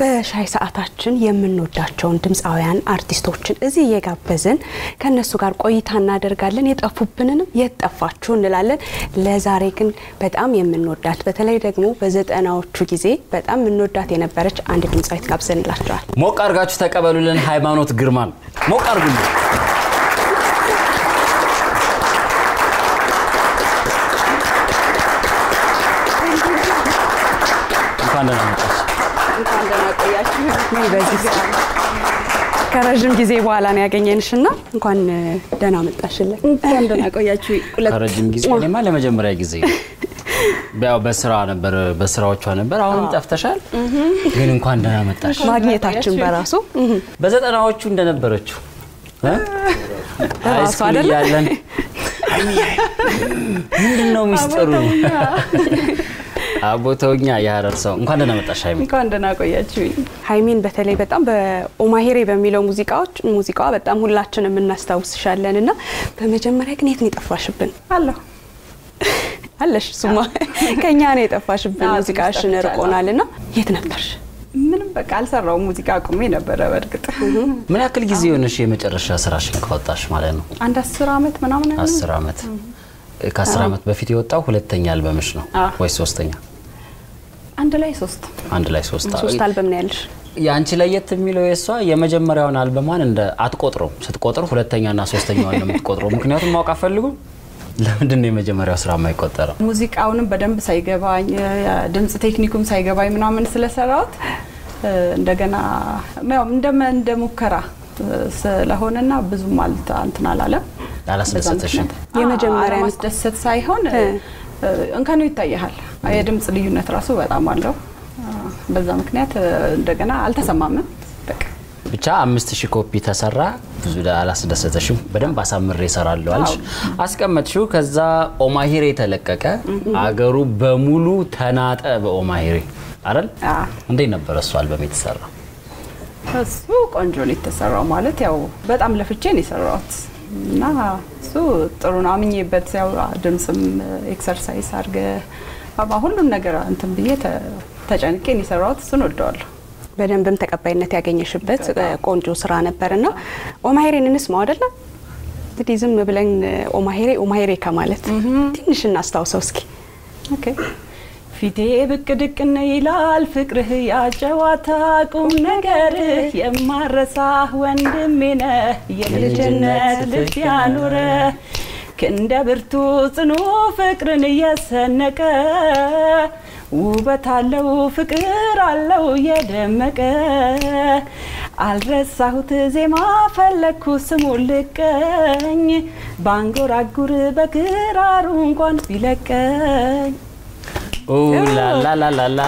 በሻይ ሰዓታችን የምንወዳቸውን ድምፃውያን አርቲስቶችን እዚህ እየጋበዝን ከእነሱ ጋር ቆይታ እናደርጋለን። የጠፉብንንም የት ጠፋችሁ እንላለን። ለዛሬ ግን በጣም የምንወዳት በተለይ ደግሞ በዘጠናዎቹ ጊዜ በጣም የምንወዳት የነበረች አንድ ድምፃዊት ጋብዘንላቸዋል። ሞቅ አድርጋችሁ ተቀበሉልን። ሃይማኖት ግርማን ሞቅ አድርጉልን። እንኳን ደህና መጣሽ። እንኳን ደህና ቆያችሁ። በዚህ ከረዥም ጊዜ በኋላ ነው ያገኘንሽ እና እንኳን ደህና መጣሽልን። እንኳን ደህና ቆያችሁ። ከረጅም ጊዜ እኔማ ለመጀመሪያ ጊዜ ያው በስራ ነበር በስራዎቿ ነበር። አሁንም ጠፍተሻል፣ ግን እንኳን ደህና መጣሽ። ማግኘታችን በራሱ በዘጠናዎቹ እንደነበረችው እ? በራሱ ሃይስኩል አይደለ? እያለን ምንድን ነው ሚስጥሩ? አቦተውኛ የሀረር ሰው እንኳን ደህና መጣሽ ሀይሚ። እንኳን ደህና ቆያችሁ። ሀይሚን በተለይ በጣም በኦማሄሬ በሚለው ሙዚቃዎች ሙዚቃዋ በጣም ሁላችንም እናስታውስሻለን እና በመጀመሪያ ግን የት ነው የጠፋሽብን? አለሁ አለሽ እሱማ ከኛ ነው የጠፋሽብን። አዎ፣ ሙዚቃሽን ትንሽ ርቆናል እና የት ነበርሽ? ምንም በቃ አልሰራውም። ሙዚቃ አቁሜ ነበረ። በእርግጥ ምን ያክል ጊዜ የሆነሽ የመጨረሻ ስራሽን ካወጣሽ ማለት ነው? አንድ አስር አመት ምናምን አይሆንም? አስር አመት ከአስር አመት በፊት የወጣው ሁለተኛ አልበምሽ ነው አዎ። ወይስ ሶስተኛ? አንድ ላይ ሶስት አንድ ላይ ሶስት ሶስት አልበም ነው ያለሽ። የአንቺ ለየት የሚለው የእሷ የመጀመሪያውን አልበሟን እንደ አትቆጥረው ስትቆጥር ሁለተኛና ሶስተኛዋን ነው የምትቆጥረው። ምክንያቱም ማወቅ አፈልጉም ለምንድን ነው የመጀመሪያው ስራ የማይቆጠረው? ሙዚቃውንም በደንብ ሳይገባኝ ድምፅ ቴክኒኩም ሳይገባኝ ምናምን ስለሰራሁት እ፣ እንደገና ያው እንደመ እንደ ሙከራ እ፣ ስለሆነና ብዙም አልተ እንትን አላለም። አላስደሰተሽም? የመጀመሪያ ማስደሰት ሳይሆን እ፣ እ፣ እንከኑ ይታያል። የድምፅ ልዩነት ራሱ በጣም አለው። እ፣ በዛ ምክንያት እ፣ እንደገና አልተሰማምም። በቃ ብቻ አምስት ሺህ ኮፒ ተሰራ። ብዙ ደ- አላስደሰተሽም። በደንብ አሳምሬ እሰራለሁ አልሽ፣ አስቀመጥሽው። ከዛ ኦማሂሬ ተለቀቀ። አገሩ በሙሉ ተናጠ በኦማሂሬ አይደል? አዎ። እንዴት ነበረ እሱ አልበም የተሰራ? እሱ ቆንጆ ነው የተሰራው። ማለት ያው በጣም ለፍቼ ነው የሰራሁት እና እሱ ጥሩ ነው አምኜበት፣ ያው ድምፅም ኤክሰርሳይዝ አድርገ ሁሉን ነገር እንትን ብዬ ተ- ተጨንቄ ነው የሰራሁት። እሱን ወደዋለሁ። በደንብም ተቀባይነት ያገኘሽበት ቆንጆ ስራ ነበር እና ኦማሄሬን እንስማው አይደለም እንግዲህ ዝም ብለን ኦማሄሬ ኦማሄሬ ከማለት ትንሽ እናስታውሰው እስኪ። ኦኬ ፊቴ ብቅ ድቅን ይላል ፍቅርህ ያጨዋታ ቁም ነገርህ የማረሳህ ወንድሜ ነህ የልጅነት ልብ ያኑረ ክንደ ብርቱ ጽኑ ፍቅርን እየሰነቀ ውበት አለው ፍቅር አለው የደመቀ አልረሳሁት ዜማ ፈለግኩ ስሙን ልቀኝ ባንጎራጉር በክራሩ እንኳን ቢለቀኝ ኦ ላላላላላ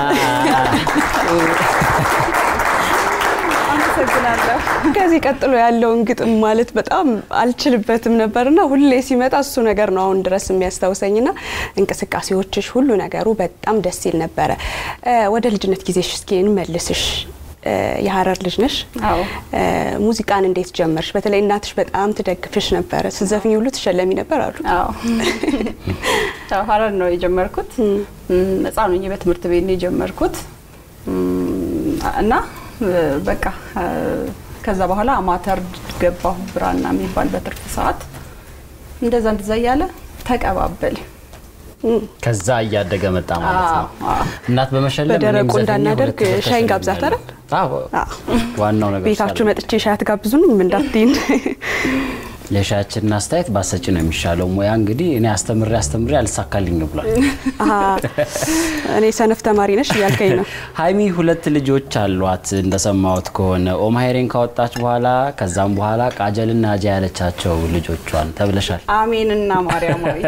አመሰግናለሁ። ከዚህ ቀጥሎ ያለውን ግጥም ማለት በጣም አልችልበትም ነበርና ሁሌ ሲመጣ እሱ ነገር ነው አሁን ድረስ የሚያስታውሰኝና እንቅስቃሴዎችሽ ሁሉ ነገሩ በጣም ደስ ይል ነበረ። እ፣ ወደ ልጅነት ጊዜሽ እስኪ እንመልስሽ። እ፣ የሀረር ልጅ ነሽ። አዎ። እ፣ ሙዚቃን እንዴት ጀመርሽ? በተለይ እናትሽ በጣም ትደግፍሽ ነበረ። ስትዘፍኝ ሁሉ ትሸለሚ ነበር አሉ። አዎ ያው ሀረር ነው የጀመርኩት። ህፃን ሆኜ በትምህርት ቤት ነው የጀመርኩት እም፣ እና እ፣ በቃ እ፣ ከዛ በኋላ አማተር ገባሁ ብራና የሚባል በትርፍ ሰዓት እንደዛ እንደዛ እያለ ተቀባበል ከዛ እያደገ መጣ ማለት ነው። አዎ፣ አዎ። እናት በመሸለም በደረቁ እኔም ዘፈኜ እንዳናደርግ ሁለት ሻይን ተሸልሜያለሁ። ጋብዛት አይደል? አዎ አዎ። ዋናው ነገር ቤታችሁ እሱ መጥቼ ሻይ አትጋብዙንም እንዳትይን። የሻያችንን አስተያየት ባሰጭ ነው የሚሻለው። ሙያ እንግዲህ እኔ አስተምሬ አስተምሬ አልሳካልኝ ብሏል። አሀ፣ እኔ ሰነፍ ተማሪ ነሽ እያልከኝ ነው። ሀይሚ ሁለት ልጆች አሏት እንደሰማሁት ከሆነ ኦማሄሬን ካወጣች በኋላ ከዛም በኋላ ቃጀልና አጃ ያለቻቸው ልጆቿን ተብለሻል። አሜንና ማርያማዊት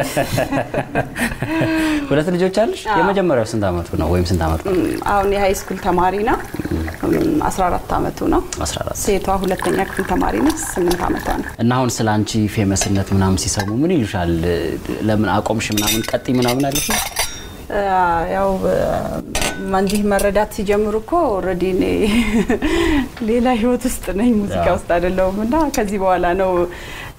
ሁለት ልጆች አለሽ? የመጀመሪያው ስንት አመቱ ነው ወይም ስንት አመቱ ነው? አሁን የሀይ ስኩል ተማሪ ነው። 14 አመቱ ነው። 14 ሴቷ ሁለተኛ ክፍል ተማሪ ነች። 8 አመቷ ነው። እና አሁን ስለ አንቺ ፌመስነት ምናምን ሲሰሙ ምን ይሉሻል? ለምን አቆምሽ ምናምን ቀጥ ምናምን አለሽ? ያው እንዲህ መረዳት ሲጀምሩ እኮ ኦልሬዲ እኔ ሌላ ህይወት ውስጥ ነኝ፣ ሙዚቃ ውስጥ አይደለሁም እና ከዚህ በኋላ ነው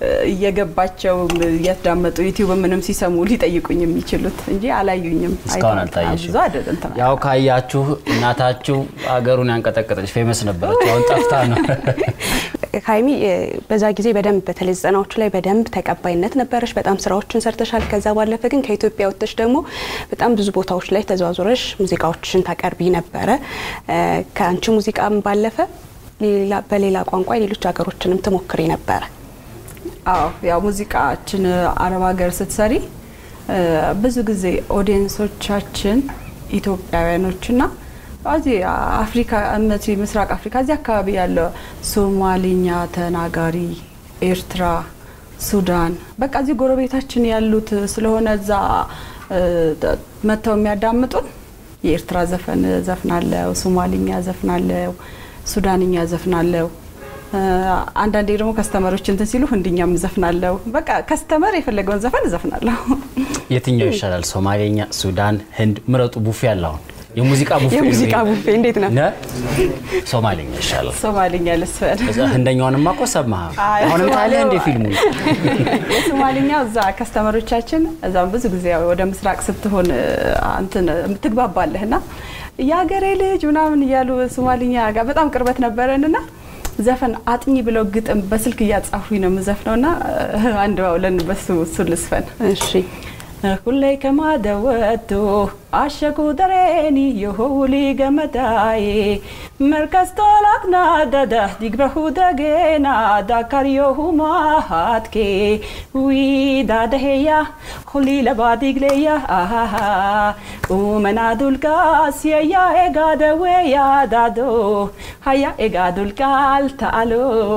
እየገባቸው እያዳመጡ ዩቲዩብ ምንም ሲሰሙ ሊጠይቁኝ የሚችሉት እንጂ አላዩኝም። እስካሁን አይተዋል። አልታየሽም። ብዙ አይደለም እንትን ያው ካያችሁ እናታችሁ አገሩን ያንቀጠቀጠች ፌመስ ነበረች። አሁን ጠፍታ ነው። ሀይሚ እ፣ በዛ ጊዜ በደንብ በተለይ ዘጠናዎቹ ላይ በደንብ ተቀባይነት ነበረሽ። በጣም ስራዎችን ሰርተሻል። ከዛ ባለፈ ግን ከኢትዮጵያ ወጥተሽ ደግሞ በጣም ብዙ ቦታዎች ላይ ተዘዋዙረሽ ሙዚቃዎችን ታቀርቢ ነበረ። እ፣ ከአንቺ ሙዚቃም ባለፈ ሌላ በሌላ ቋንቋ ሌሎች ሀገሮችንም ትሞክሪ ነበረ። አዎ ያው ሙዚቃችን አረብ ሀገር ስትሰሪ እ፣ ብዙ ጊዜ ኦዲየንሶቻችን ኢትዮጵያውያኖችና እዚህ አፍሪካ እነዚህ ምስራቅ አፍሪካ እዚህ አካባቢ ያለው ሶማሊኛ ተናጋሪ ኤርትራ፣ ሱዳን በቃ እዚህ ጎረቤታችን ያሉት ስለሆነ እዛ እ፣ ተ- መጥተው የሚያዳምጡን የኤርትራ ዘፈን ዘፍናለው፣ ሶማሊኛ ዘፍናለው፣ ሱዳንኛ ዘፍናለው። እ፣ አንዳንዴ ደግሞ ከስተመሮች እንትን ሲሉ ህንድኛም ዘፍናለው። በቃ ከስተመር የፈለገውን ዘፈን ዘፍናለሁ። የትኛው ይሻላል? ሶማሌኛ፣ ሱዳን፣ ህንድ ምረጡ። ቡፌ አለ አሁን የሙዚቃ ቡፌ የሙዚቃ ቡፌ እንዴት ነው? ነ ሶማሌኛ ይሻላል። ሶማሊኛ ልስፈን እዛ ህንደኛውንማ እኮ ሰማህ። አይ፣ አሁንም ታለ ሶማሌው- እንደ ፊልሙ የሶማሊኛው እዛ ከስተመሮቻችን እዛም ብዙ ጊዜ ያው ወደ ምስራቅ ስትሆን እ፣ እንትን ትግባባለህ እና የሀገሬ ልጅ ምናምን እያሉ ሶማሊኛ ጋር በጣም ቅርበት ነበረንና ዘፈን አጥኚ ብለው ግጥም በስልክ እያጻፉኝ ነው የምዘፍነው እና እ፣ አንድ ባውለን በሱ እሱ ልስፈን እሺ ሁሌ ከማደወቱ አሸኩ ደሬኒ የሆውሊ ገመዳዬ መርከስቶላክና ደደ ዲግበሁ ደጌና ዳካርዮሁ ማሃትኬ ዊ ዳደሄያ ሁሊ ለባ ዲግሌያ አሃሃ ኡመና ዱልጋስ የያ ኤጋደዌ ያዳዶ ሀያ ኤጋ ዱልቃል ተአሎ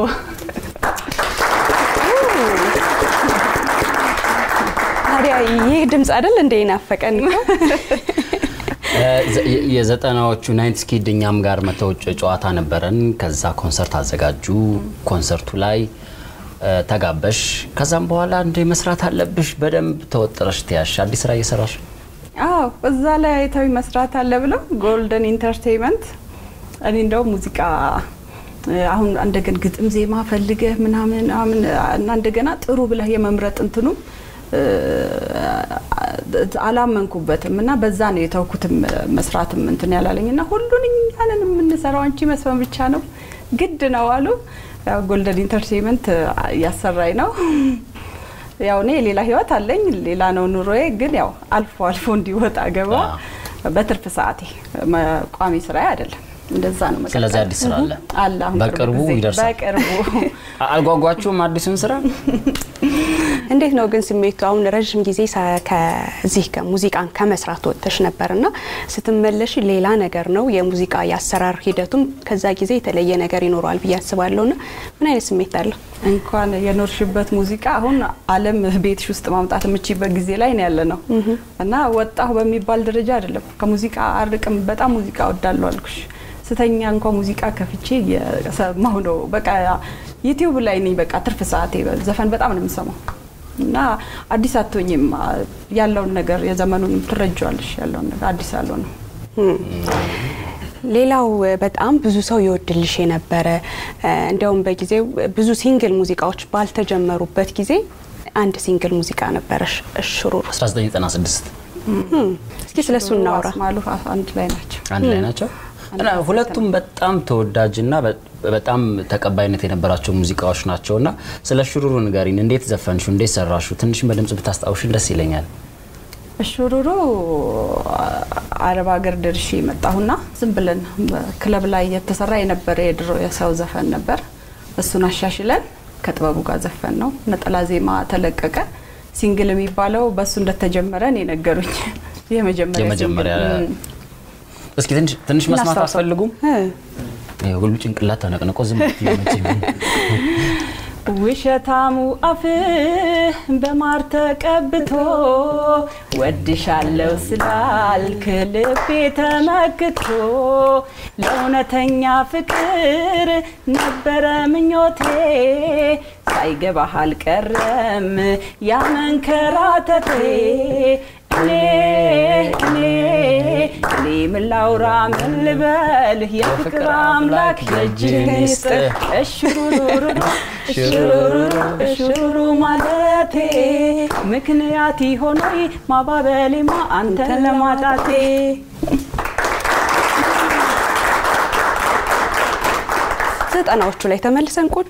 ታዲያ ይህ ድምፅ አይደል እንደ ናፈቀን እኮ። የ- የዘጠናዎቹ ናይንት ስኪድ እኛም ጋር መተው ጨዋታ ነበረን። ከዛ ኮንሰርት አዘጋጁ። ኮንሰርቱ ላይ እ፣ ተጋበሽ። ከዛም በኋላ እንደ መስራት አለብሽ በደንብ ተወጥረሽ ትያሽ አዲስ ስራ እየሰራሽ አዎ እዛ ላይ አይታዊ መስራት አለ ብለው ጎልደን ኢንተርቴይንመንት እኔ እንደው ሙዚቃ እ፣ አሁን እንደገና ግጥም ዜማ ፈልገህ ምናምን ምናምን እና እንደገና ጥሩ ብለህ የመምረጥ እንትኑ እ፣ አላመንኩበትም እና በዛ ነው የተውኩትም መስራትም እንትን ያላለኝ እና ሁሉን እኛንን የምንሰራው አንቺ መስፈን ብቻ ነው ግድ ነው አሉ። ያው ጎልደን ኢንተርቴይንመንት እያሰራኝ ነው። ያው እኔ ሌላ ህይወት አለኝ፣ ሌላ ነው ኑሮዬ። ግን ያው አልፎ አልፎ እንዲወጣ ገባ በትርፍ ሰዓቴ መ- ቋሚ ስራ አይደለም። እንደዛ ነው። መቀጠል። ስለዚህ አዲስ ስራ አለ አለ አሁን በቅርቡ ጊዜ። ይደርሳል። በቅርቡ አ- አልጓጓችሁም አዲሱን ስራ እንዴት ነው ግን ስሜቱ? አሁን ረዥም ጊዜ ሳ- ከዚህ ከሙዚቃን ከመስራት ወጥተሽ ነበርና ስትመለሽ ሌላ ነገር ነው የሙዚቃ የአሰራር ሂደቱም ከዛ ጊዜ የተለየ ነገር ይኖረዋል ብዬ አስባለሁና ምን አይነት ስሜት አለው? እንኳን የኖርሽበት ሙዚቃ አሁን ዓለም ቤትሽ ውስጥ ማምጣት የምችይበት ጊዜ ላይ ነው ያለ ነው እና ወጣሁ በሚባል ደረጃ አይደለም። ከሙዚቃ አርቅም። በጣም ሙዚቃ ወዳለሁ አልኩሽ። ስተኛ እንኳ ሙዚቃ ከፍቼ እየሰማሁ ነው። በቃ ዩቲዩብ ላይ ነኝ። በቃ ትርፍ ሰዓቴ ዘፈን በጣም ነው የምሰማው እና አዲስ አትሆኝም። ያለውን ነገር የዘመኑን ትረጃዋለሽ። ያለውን ነገር አዲስ ያለው ነው። ሌላው በጣም ብዙ ሰው ይወድልሽ የነበረ እንዲያውም በጊዜው ብዙ ሲንግል ሙዚቃዎች ባልተጀመሩበት ጊዜ አንድ ሲንግል ሙዚቃ ነበረሽ እሽሩሩ። 1996 እስኪ ስለሱ እናውራ። አስማሉ አንድ ላይ ናቸው። አንድ ላይ ናቸው እና ሁለቱም በጣም ተወዳጅና በ- በጣም ተቀባይነት የነበራቸው ሙዚቃዎች ናቸው እና ስለ ሽሩሩ ንገሪን። እንዴት ዘፈንሹ? እንዴት ሰራሹ? ትንሽ በድምጽ ብታስታውሽን ደስ ይለኛል። እሹሩሩ አረብ ሀገር ደርሼ የመጣሁና ዝም ብለን በክለብ ላይ የተሰራ የነበረ የድሮ የሰው ዘፈን ነበር። እሱን አሻሽለን ከጥበቡ ጋር ዘፈን ነው። ነጠላ ዜማ ተለቀቀ። ሲንግል የሚባለው በእሱ እንደተጀመረ ነው የነገሩኝ። የመጀመሪያ የመጀመሪያ ሲንግል። እም። እስኪ ትንሽ ትንሽ መስማት እናስታውሰው። አትፈልጉም? እ፣ ይሄ ሁሉ ጭንቅላት ተነቅንቆ ዝም ብትይ መቼም ውሸታሙ አፍህ በማር ተቀብቶ ወድሻለው ስላልክ ልቤ ተመክቶ ለእውነተኛ ፍቅር ነበረ ምኞቴ ሳይገባህ አልቀረም ያመንከራተቴ እኔ እኔ እኔ ምን ላውራ ምን ልበል የፍቅር አምላክ የእጅህን ይስጥ እሽሩሩሩ ሽሩሩ ማለቴ ምክንያት ሆኖይ ማባበሌማ አንተን ለማጣቴ ዘጠናዎቹ ላይ ተመልሰን ቁጭ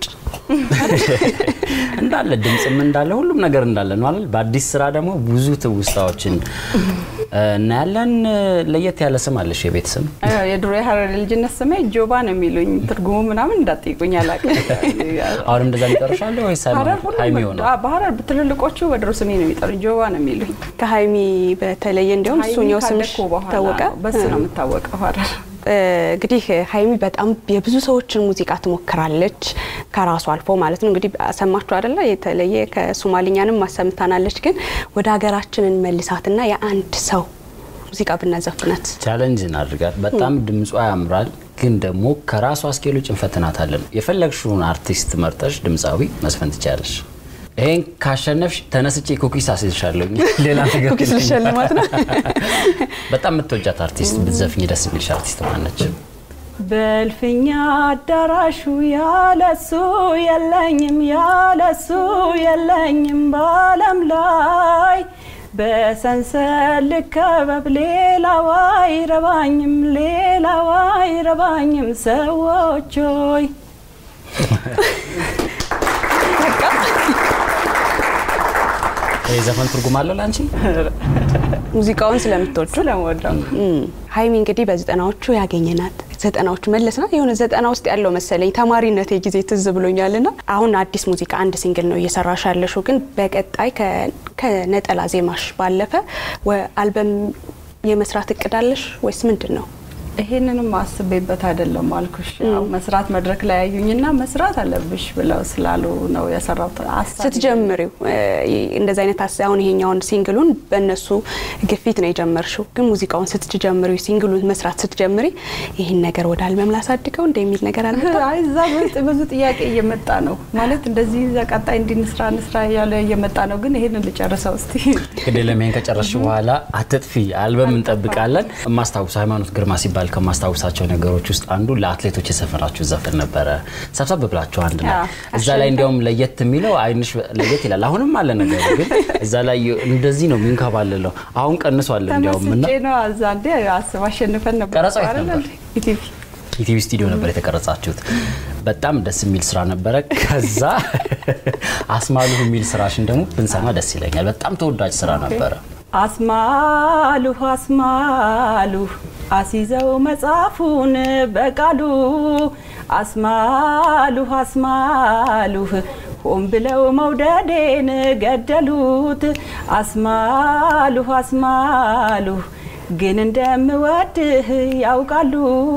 እንዳለ ድምፅም እንዳለ ሁሉም ነገር እንዳለ ነው አይደል? በአዲስ ስራ ደግሞ ብዙ ትውስታዎችን እናያለን። ለየት ያለ ስም አለሽ? የቤት ስም የድሮ የሀረር ልጅነት ስሜ ጆባ ነው የሚሉኝ። ትርጉሙ ምናምን እንዳጠይቁኝ አላውቅም። አሁንም እንደዛ ሊጠሩሻለ ወይስ ሀረር ሁሉም ሀይሚ ሆነ? አ- በሀረር ትልልቆቹ በድሮ ስሜ ነው የሚጠሩኝ። ጆባ ነው የሚሉኝ። ከሀይሚ በተለየ እንዲሁም ሀይሚ እሱኛው ስምሽ ካደግኩ በኋላ ታወቀ። ነው፣ በሱ ነው የምታወቀው ሀረር። እ፣ እንግዲህ ሀይሚ በጣም የብዙ ሰዎችን ሙዚቃ ትሞክራለች ከራሱ አልፎ ማለት ነው። እንግዲህ ሰማችሁ አይደለ? የተለየ ከሶማሊኛንም ማሰምታናለች። ግን ወደ ሀገራችን እንመልሳትና የአንድ ሰው ሙዚቃ ብናዘፍናት ቻለንጅ እናድርጋት። በጣም ድምጿ ያምራል፣ ግን ደግሞ ከራሷ ስኬል ውጭ እንፈትናታለን። የፈለግሽውን አርቲስት መርጠሽ ድምፃዊ መስፈን ትችያለሽ። ይሄን ካሸነፍሽ ተነስቼ ኩኪስ አስይዝሻለሁ። ሌላ ነገር ኩኪስ ልሸልማት ነው። በጣም የምትወጃት አርቲስት ብትዘፍኝ ደስ የሚልሽ አርቲስት ማነች? በእልፍኛ አዳራሹ ያለሱ የለኝም ያለሱ የለኝም በዓለም ላይ በሰንሰል ልከበብ ሌላው አይረባኝም ሌላው አይረባኝም ሰዎች ሆይ ይህ ዘፈን ትርጉም አለው ለአንቺ? ሙዚቃውን ስለምትወዱ ስለምወደው እም፣ ሀይሚ እንግዲህ በዘጠናዎቹ ያገኘናት ዘጠናዎቹ መለስና የሆነ ዘጠና ውስጥ ያለው መሰለኝ ተማሪነት ጊዜ ትዝ ብሎኛል ና አሁን አዲስ ሙዚቃ አንድ ሲንግል ነው እየሰራሽ ያለሽው ግን በቀጣይ ከ- ከነጠላ ዜማሽ ባለፈ ወ- አልበም የመስራት እቅድ አለሽ ወይስ ምንድን ነው? ይሄንንም አስቤበት አይደለም አልኩሽ። ያው መስራት መድረክ ላይ ያዩኝና መስራት አለብሽ ብለው ስላሉ ነው የሰራሁት። ሀሳብ ስትጀምሪው እ፣ እንደዚ አይነት ሀሳብ አሁን ይሄኛውን ሲንግሉን በእነሱ ግፊት ነው የጀመርሽው፣ ግን ሙዚቃውን ስትጀምሪ ሲንግሉን መስራት ስትጀምሪ ይህን ነገር ወደ አልበም ላሳድገው እንደ የሚል ነገር አለ? አይ እዛ ውስጥ ብዙ ጥያቄ እየመጣ ነው ማለት እንደዚህ ቀጣይ እንዲህ እንስራ እንስራ እያለ እየመጣ ነው። ግን ይሄንን ልጨርሰው እስቲ። እንግዲህ ለሜን ከጨረስሽ በኋላ አትጥፊ አልበም እንጠብቃለን። የማስታውሰው ሃይማኖት ግርማ ሲባል ከማስታውሳቸው ነገሮች ውስጥ አንዱ ለአትሌቶች የሰፈራችሁ ዘፈን ነበረ። ሰብሰብ ብላችሁ አንድ ላይ አዎ። እዛ ላይ እንዲያውም ለየት የሚለው አይንሽ ለየት ይላል። አሁንም አለ ነገሩ፣ ግን እዛ ላይ እንደዚህ ነው የሚንከባልለው። አሁን ቀንሷል እንዲያውም እና ተመስጬ ነው እዛ እንዴ አስብ አሸንፈን ነበር ቀረጻው የት አይደል? ነበር? ኢቲቪ ኢቲቪ ስቱዲዮ ነበር የተቀረጻችሁት። በጣም ደስ የሚል ስራ ነበረ። ከዛ አስማሉ የሚል ስራሽን ደግሞ ብንሰማ ደስ ይለኛል። በጣም ተወዳጅ ስራ ነበረ። አስማሉ አስማሉ አሲዘው መጽሐፉን በቃሉ አስማሉ አስማሉ ሆን ብለው መውደዴን ገደሉት። አስማሉ አስማሉ ግን እንደምወድህ ያውቃሉ።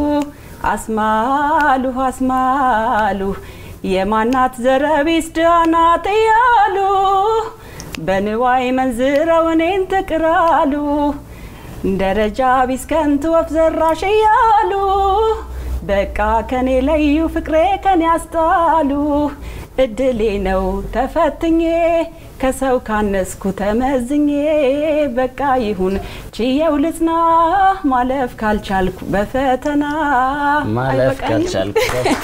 አስማሉ አስማሉ የማናት ዘረቢስ ዳናት እያሉ በንዋይ መንዝረው እኔን ትቅራሉ ደረጃ ቢስ ከንቱ ወፍ ዘራሽ እያሉ በቃ ከኔ ለዩ ፍቅሬ ከኔ ያስጣሉ እድሌ ነው ተፈትኜ ከሰው ካነስኩ ተመዝኜ በቃ ይሁን ችየው ልጽና ማለፍ ካልቻልኩ በፈተና ማለፍ አይበቃኝም? ካልቻልኩ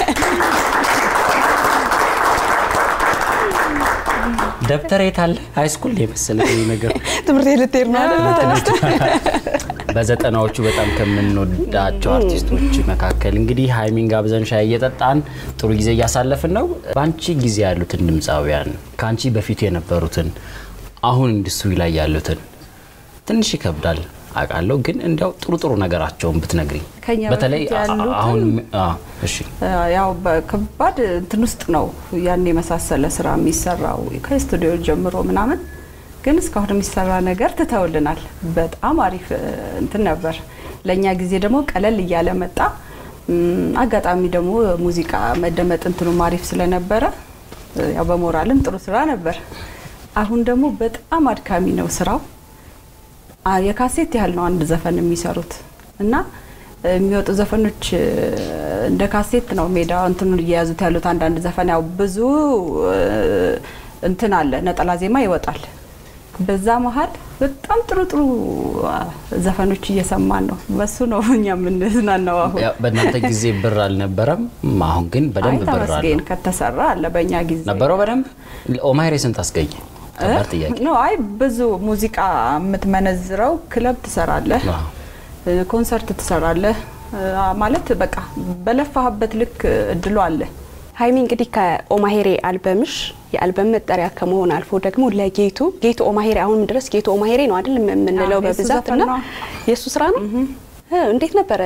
ደብተር የት አለ? ሃይስኩል የመሰለ ነገር ትምህርት ቤት ልትሄድ ነው አይደል? ተነስተህ በዘጠናዎቹ በጣም ከምንወዳቸው አርቲስቶች መካከል እንግዲህ ሀይሚን ጋብዘን ሻይ እየጠጣን ጥሩ ጊዜ እያሳለፍን ነው። በአንቺ ጊዜ ያሉትን ድምፃውያን ከአንቺ በፊት የነበሩትን አሁን ኢንዱስትሪ ላይ ያሉትን ትንሽ ይከብዳል አውቃለሁ፣ ግን እንዲያው ጥሩ ጥሩ ነገራቸውን ብትነግሪ ከኛ በተለይ በፊት ያሉትን? አሁን አ- እሺ ያው በከባድ እንትን ውስጥ ነው ያን የመሳሰለ ስራ የሚሰራው ከስቱዲዮ ጀምሮ ምናምን፣ ግን እስካሁን የሚሰራ ነገር ትተውልናል። በጣም አሪፍ እ, እንትን ነበር። ለእኛ ጊዜ ደግሞ ቀለል እያለ መጣ። እም፣ አጋጣሚ ደግሞ ሙዚቃ መደመጥ እንትኑም አሪፍ ስለነበረ እ, ያው በሞራልም ጥሩ ስራ ነበር። አሁን ደግሞ በጣም አድካሚ ነው ስራው። አ- የካሴት ያህል ነው አንድ ዘፈን የሚሰሩት እና የሚወጡ ዘፈኖች እ፣ እንደ ካሴት ነው ሜዳ እንትኑን እየያዙት ያሉት። አንዳንድ ዘፈን ያው ብዙ እ፣ እንትን አለ ነጠላ ዜማ ይወጣል። በዛ መሀል በጣም ጥሩ ጥሩ አ፣ ዘፈኖች እየሰማን ነው። በሱ ነው እኛ የምንዝናናው አሁን። ያው በእናንተ ጊዜ ብር አልነበረም። አሁን ግን አይ በደንብ ብር ተመስገን አለው። ከተሰራ አለ በእኛ ጊዜ ነበረው በደንብ ኦማሄሬ ስንት አስገኘ? ከባድ ጥያቄ ኖ አይ ብዙ ሙዚቃ የምትመነዝረው ክለብ ትሰራለህ፣ አዎ። እ፣ ኮንሰርት ትሰራለህ እ፣ ማለት በቃ በለፋህበት ልክ እድሉ አለ። ሀይሚ እንግዲህ ከኦማሄሬ አልበምሽ የአልበም መጠሪያ ከመሆን አልፎ ደግሞ ለጌቱ ጌቱ ኦማሄሬ አሁንም ድረስ ጌቱ ኦማሄሬ ነው አይደል የምንለው አዎ፣ የእሱ በብዛት ዘፈን እና ነው። የእሱ ስራ ነው። እ፣ እንዴት ነበረ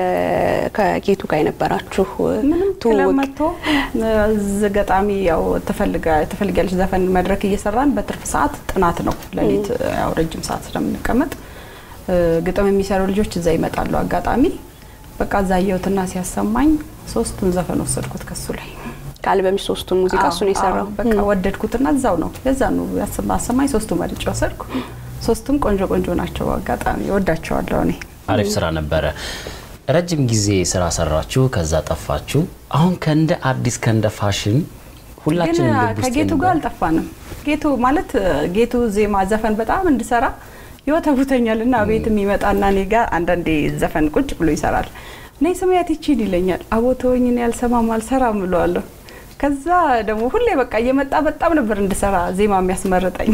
ከጌቱ ጋር የነበራችሁ ምንም ክለብ ትውውቅ? መጥቶ እ፣ ገጣሚ ያው ትፈልጋ- ትፈልጊያለሽ ዘፈን መድረክ እየሰራን በትርፍ ሰዓት ጥናት ነው ሌሊት ያው ረጅም ሰዓት ስለምንቀመጥ እ፣ ግጥም የሚሰሩ ልጆች እዛ ይመጣሉ። አጋጣሚ በቃ እዛ አየሁትና ሲያሰማኝ ሶስቱን ዘፈን ወሰድኩት ከሱ ላይ ከአልበምሽ ሶስቱን ሙዚቃ አዎ፣ እሱን የሰራው አዎ፣ በቃ ወደድኩትና እዛው ነው የዛኑ ያሰማ- አሰማኝ ሶስቱ መርጬ ወሰድኩ። ሶስቱም ቆንጆ ቆንጆ ናቸው። አጋጣሚ ወዳቸዋለሁ እኔ አሪፍ ስራ ነበረ። ረጅም ጊዜ ስራ ሰራችሁ፣ ከዛ ጠፋችሁ። አሁን ከእንደ አዲስ ከእንደ ፋሽን ግን ሁላችንም ልብ ውስጥ ከጌቱ ጋር የነበረ አልጠፋንም። ጌቱ ማለት ጌቱ ዜማ ዘፈን በጣም እንድሰራ ይወተውተኛል እና ቤት የሚመጣና እኔ ጋር አንዳንዴ ዘፈን ቁጭ ብሎ ይሰራል። እኔ ስሜያት ይቺን ይለኛል። አቦተወኝ እኔ አልሰማም አልሰራም ብለዋለሁ። ከዛ ደግሞ ሁሌ በቃ እየመጣ በጣም ነበር እንድሰራ ዜማ የሚያስመርጠኝ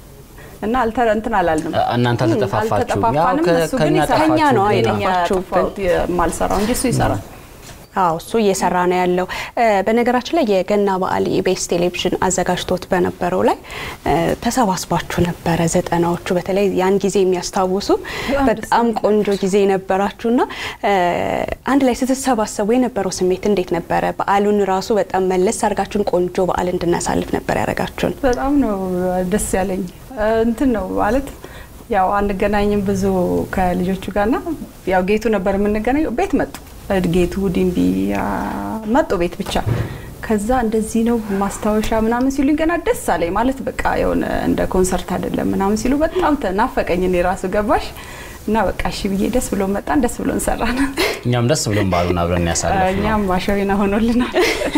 እና አልተ እንትን አላልንም። እናንተ አልተጠፋፋችሁም። ያው አልተጠፋፋንም። ከ- እሱ ግን ከእኛ ይሰራል። ከእኛ ነው ጠፋችሁ አይደኛ ገና። የጠፋችሁብን። የማልሰራው እንጂ እሱ ይሰራል። አዎ እሱ እየሰራ ነው ያለው። እ፣ በነገራችን ላይ የገና በዓል ኢቢኤስ ቴሌቪዥን አዘጋጅቶት በነበረው ላይ እ፣ ተሰባስባችሁ ነበረ። ዘጠናዎቹ በተለይ ያን ጊዜ የሚያስታውሱ በጣም ደስ በጣም ቆንጆ ጊዜ ነበራችሁና እ፣ አንድ ላይ ስትሰባሰቡ የነበረው ስሜት እንዴት ነበረ? በዓሉን ራሱ በጣም መለስ አድርጋችሁን ቆንጆ በዓል እንድናሳልፍ ነበር ያደረጋችሁን። በጣም ነው ደስ ያለኝ። እንትን ነው ማለት ያው አንገናኝም ብዙ ከልጆቹ ጋርና ያው ጌቱ ነበር የምንገናኘው። ቤት መጡ ጌቱ ዲምቢ አ፣ መጡ ቤት ብቻ። ከዛ እንደዚህ ነው ማስታወሻ ምናምን ሲሉኝ ገና ደስ አለኝ። ማለት በቃ የሆነ እንደ ኮንሰርት አይደለም ምናምን ሲሉ በጣም ተናፈቀኝ። እኔ ራሱ ገባሽ እና በቃ እሺ ብዬ ደስ ብሎ መጣን፣ ደስ ብሎ እንሰራን። እኛም ደስ ብሎን በዓሉን አብረን ያሳለፍ ነው። እኛም ማሸዊና ሆኖልናል።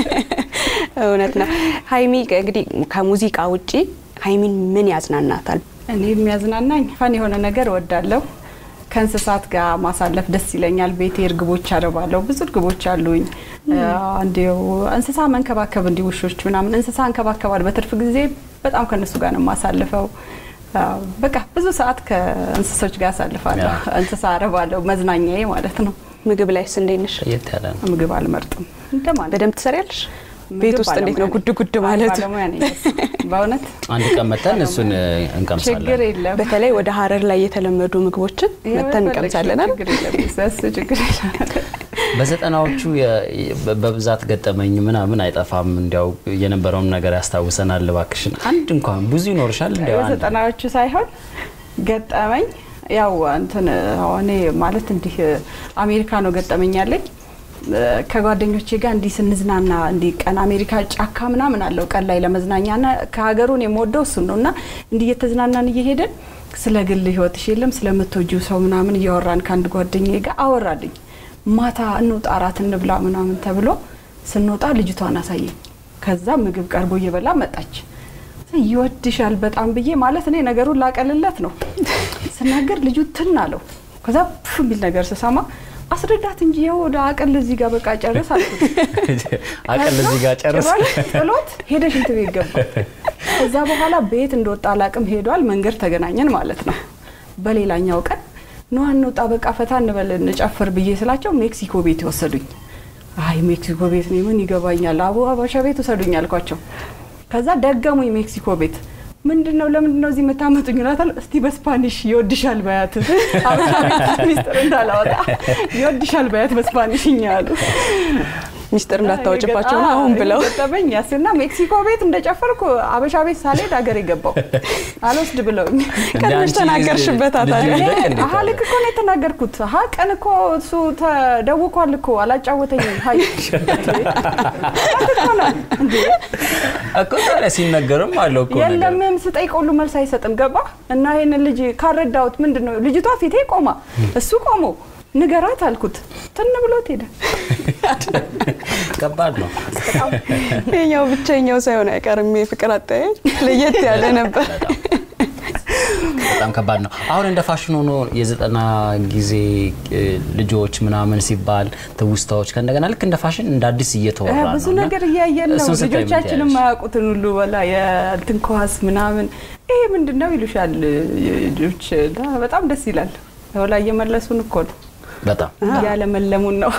እውነት ነው። ሀይሚ እንግዲህ ከሙዚቃ ውጪ ሀይሚን ምን ያዝናናታል? እኔ የሚያዝናናኝ ፈን የሆነ ነገር እወዳለሁ። ከእንስሳት ጋር ማሳለፍ ደስ ይለኛል። ቤቴ እርግቦች አረባለሁ። ብዙ እርግቦች አሉኝ። እንዲው እንስሳ መንከባከብ እንዲ ውሾች ምናምን እንስሳ እንከባከባል። በትርፍ ጊዜ በጣም ከእነሱ ጋር ነው የማሳልፈው። አዎ፣ በቃ ብዙ ሰዓት ከእንስሶች ጋር አሳልፋለሁ። ያ። እንስሳ አረባለሁ። መዝናኛዬ ማለት ነው። ምግብ ላይስ እንዴት ነሽ? ለየት ያለ ነው። ምግብ አልመርጥም እንደማለት በደንብ ትሰሪያለሽ? ምግብ ቤት ውስጥ እንዴት ነው ባለሙያ ጉድ ጉድ ነኝ። ማለት? ባለሙያ ነኝ በሱ። በእውነት አንድ ቀን መተን እሱን እንቀምሳለን። ችግር የለም። በተለይ ወደ ሀረር ላይ የተለመዱ ምግቦችን መተን እንቀምሳለን አይደል? ችግር የለም። እሱ ችግር የለም። በዘጠናዎቹ የ- በ- በብዛት ገጠመኝ ምናምን አይጠፋም። እንዲያው የነበረውን ነገር ያስታውሰናል። እባክሽን አንድ እንኳን ብዙ ይኖርሻል። እንዲያው አንድ በዘጠናዎቹ ሳይሆን ገጠመኝ ያው እንትን እኔ ማለት እንዲህ አሜሪካ ነው ገጠመኝ ያለኝ ከጓደኞቼ ጋር እንዲህ ስንዝናና እንዲህ ቀን አሜሪካ ጫካ ምናምን አለው ቀን ላይ ለመዝናኛ ና ከሀገሩን የምወደው እሱን ነው እና እንዲህ እየተዝናናን እየሄድን ስለ ግል ህይወትሽ የለም ስለምትወጂው ሰው ምናምን እያወራን ከአንድ ጓደኛዬ ጋር አወራልኝ። ማታ እንውጣ እራት እንብላ ምናምን ተብሎ ስንወጣ ልጅቷን አሳየኝ። ከዛ ምግብ ቀርቦ እየበላ መጣች። ይወድሻል በጣም ብዬ ማለት እኔ ነገሩን ላቀልለት ነው ስናገር ልጁ ትን አለው። ከዛ ፍ የሚል ነገር ስሰማ አስረዳት እንጂ ይኸው ወደ አቅል እዚህ ጋር በቃ ጨርስ አልኩት። አቅል እዚህ ጋር ጨርስ። ጭራሽ ጥሎት ሄደ ሽንት ቤት ገባ። ከዛ በኋላ ቤት እንደወጣ አላቅም ሄዷል። መንገድ ተገናኘን ማለት ነው። በሌላኛው ቀን ኑ እንውጣ በቃ ፈታ እንበል እንጨፍር ብዬ ስላቸው ሜክሲኮ ቤት ይወሰዱኝ። አይ ሜክሲኮ ቤት እኔ ምን ይገባኛል፣ አቡ አበሻ ቤት ውሰዱኝ አልኳቸው። ከዛ ደገሙኝ ሜክሲኮ ቤት ምንድን ነው ለምንድን ነው እዚህ የምታመጡኝ? እላታለሁ። እስቲ በስፓኒሽ ይወድሻል በያት አበሻ ቤት ሚስጥር እንዳላወጣ ይወድሻል በያት በስፓኒሽኛ ያሉ ሚስጥር እንዳታወጭባቸው ነው አሁን ብለው ገጠመኝ ያስና ሜክሲኮ ቤት እንደጨፈርኩ አበሻ ቤት ሳልሄድ ሀገር የገባው አልወስድ ብለውኝ ቀድመሽ ተናገርሽበት ታዲያ። አሀ ልክ እኮ ነው የተናገርኩት። አሀ ቀን እኮ እሱ ተደውቋል እኮ አላጫወተኝም። ሀይ እኮ ነው እንዴ እኮ ታዲያ ሲነገርም አለው እኮ ነገር። የለም ስጠይቅ ሁሉ መልስ አይሰጥም። ገባ እና ይህንን ልጅ ካረዳሁት ምንድን ነው ልጅቷ ፊቴ ቆማ እሱ ቆሞ ንገራት አልኩት። ትን ብሎት ሄደ። ከባድ ነው። የኛው ብቸኛው ሳይሆን አይቀርም የፍቅር አጠያየቅ ለየት ያለ ነበር። በጣም ከባድ ነው። አሁን እንደ ፋሽን ሆኖ የዘጠና ጊዜ እ, ልጆች ምናምን ሲባል ትውስታዎች ከእንደገና ልክ እንደ ፋሽን እንደ አዲስ እየተወራ ነው። ብዙ እና ነገር እያየን ነው። እሱን ስታይ ምን ልጆቻችን ትያለሽ? የማያውቁትን ሁሉ በላ የእንትን ኳስ ምናምን ይሄ ምንድን ነው ይሉሻል ልጆች። እና በጣም ደስ ይላል። ወላ እየመለሱን እኮ ነው በጣም እያለመለሙን ነው።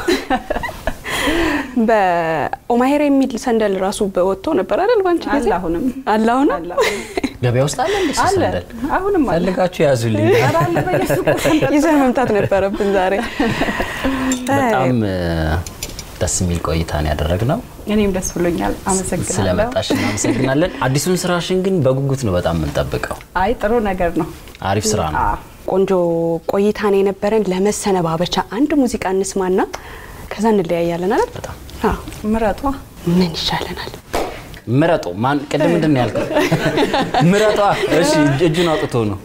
በኦማሄር የሚል ሰንደል ራሱ ወጥቶ ነበር አይደል? ባንቺ ጊዜ አለ አሁንም አለ አሁንም አለ አሁንም። ገበያ ውስጥ አለ እንዴ አለ ሰንደል? አሁንም አለ። ፈልጋችሁ ያዙልኝ። ኧረ አለ በየሱቁ ሰንደል። ይዘን መምጣት ነበረብን ዛሬ። በጣም እ, ደስ የሚል ቆይታ ነው ያደረግነው። እኔም ደስ ብሎኛል። አመሰግናለሁ። ስለመጣሽ እናመሰግናለን። አዲሱን ስራሽን ግን በጉጉት ነው በጣም የምንጠብቀው። አይ ጥሩ ነገር ነው። አሪፍ ስራ ነው። አዎ። ቆንጆ ቆይታ ነው የነበረን። ለመሰነባበቻ አንድ ሙዚቃ እንስማና ከዛ እንለያያለን አይደል? በጣም አዎ። ምረጧ ምን ይሻለናል? ምረጡ። ማን ቅድም ምንድን ነው ያልከው? ምረጧ። እሺ እጅ- እጁን አውጥቶ ነው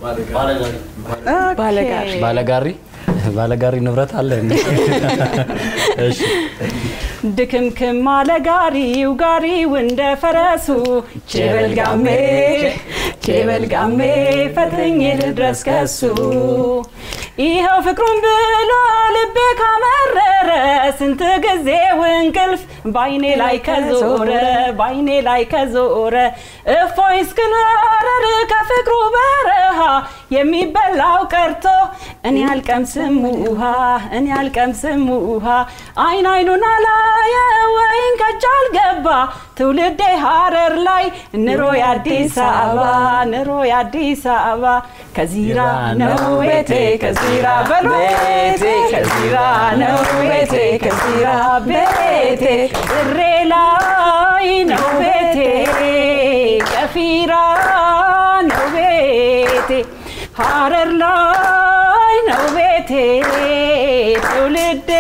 ባለጋሪ ባለጋሪ ባለጋሪ ንብረት አለ እንዴ? እሺ ድክምክም አለ ጋሪው ጋሪው እንደ ፈረሱ ቼበልጋሜ ቼበልጋሜ ፈጥኜ ልድረስ ከሱ ይኸው ፍቅሩን ብሎ ልቤ ካመረረ ስንት ጊዜው እንቅልፍ ባይኔ ላይ ከዞረ ባይኔ ላይ ከዞረ እፎይ እስክኖረር ከፍቅሩ በረሃ የሚበላው ቀርቶ እኔ አልቀምስም ውሃ እኔ አልቀምስም ውሃ አይን አይኑን አላየ ወይን ከእጅ አልገባ ትውልዴ ሀረር ላይ ኑሮ የአዲስ አበባ ኑሮ የአዲስ አበባ ከዚራ ነው ቤቴ ከዚራ በሎ ቤቴ ከዚራ ነው ቤቴ ከዚራ ቤቴ እሬ ላይ ነው ቤቴ ቀፊራ ነው ቤቴ ሀረር ላይ ነው ቤቴ ትውልዴ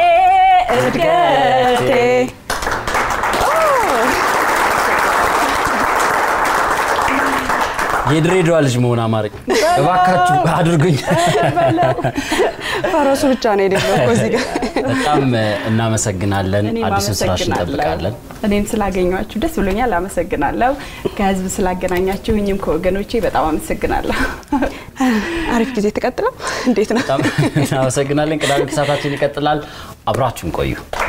እድገቴ የድሬዳዋ ልጅ መሆን አማረኝ። እባካችሁ አድርጉኝ። ፈረሱ ብቻ ነው የደረሰው እዚህ ጋር። በጣም እናመሰግናለን። እኔም አዲሱን ስራሽ አመሰግናለሁ። እንጠብቃለን። እኔም ስላገኟችሁ ደስ ብሎኛል። አመሰግናለሁ። ከህዝብ ስላገናኛችሁኝም ከወገኖቼ በጣም አመሰግናለሁ። አሪፍ ጊዜ ተቀጥለው እንዴት ነው? በጣም እናመሰግናለን። ቅዳሜ ከሰዓታችን ይቀጥላል። አብራችሁን ቆዩ።